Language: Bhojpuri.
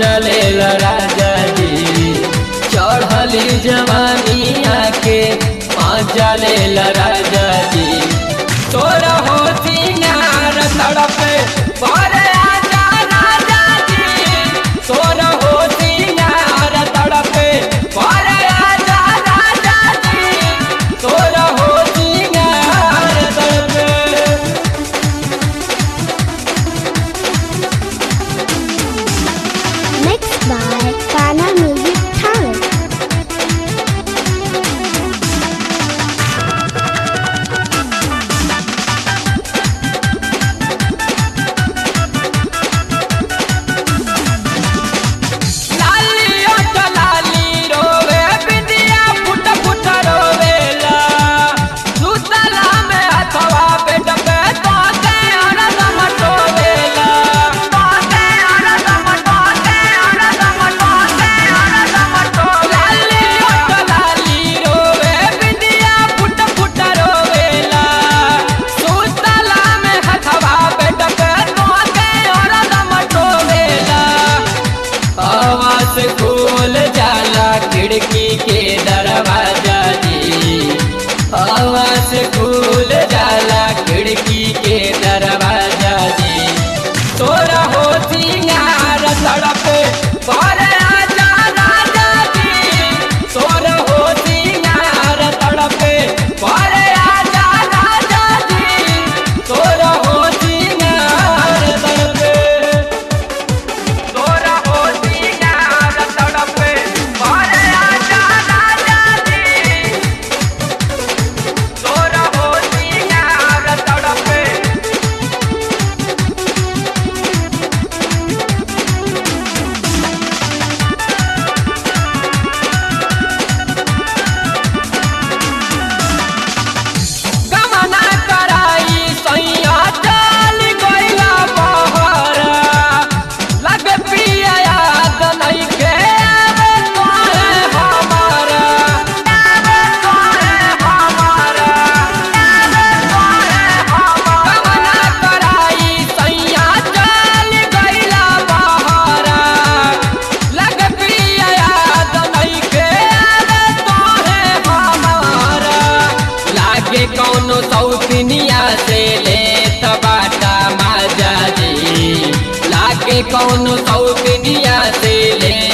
चले राजा जी चढ़ली जवानिया के मजा ले राजा जी तोरा हो सिंगार तड़पे परे आजा राजा जी तोरा हो सिंगार तड़पे परे आजा राजा जी तोरा हो सिंगार तड़पे Mixed by Kana Music Talent. लाली ओट लाली रोवे बिंदिया फुट फुट रोवेला सुतला में हथवा पेट पे तोते अरदम टोवेला तोते अरदम टोते अरदम टोते अरदम टोवेला लाली ओट लाली रोवे बिंदिया फुट फुट रोवेला सुतला में हथवा पेट पे तोते अरदम टोवेला आवाज खोल जाला खिड़की के दरवाजा जी आवाज खोल जाला खिड़की के दरवाजा जी तोरा हो सिंगार सड़क पर आजा राजा जी तोरा हो सिंगार सड़क पर आजा राजा जी तोरा हो सिंगार सड़क तोरा हो सिंगार तड़पे परे आजा राजा जी तोरा हो सिंगार तड़पे गमना कराई सैया चल गइला बहरा लग पिया याद नइखे आवे तोरे हमारा आवे तोरे हमारा आवे तोरे हमारा गमना कराई सैया चल गइला बहरा लग पिया याद नइखे आवे तोरे हमारा लागे कौनो सौतनिया से लेत बाटा माजा जी लागे कौनो सौतनिया से ले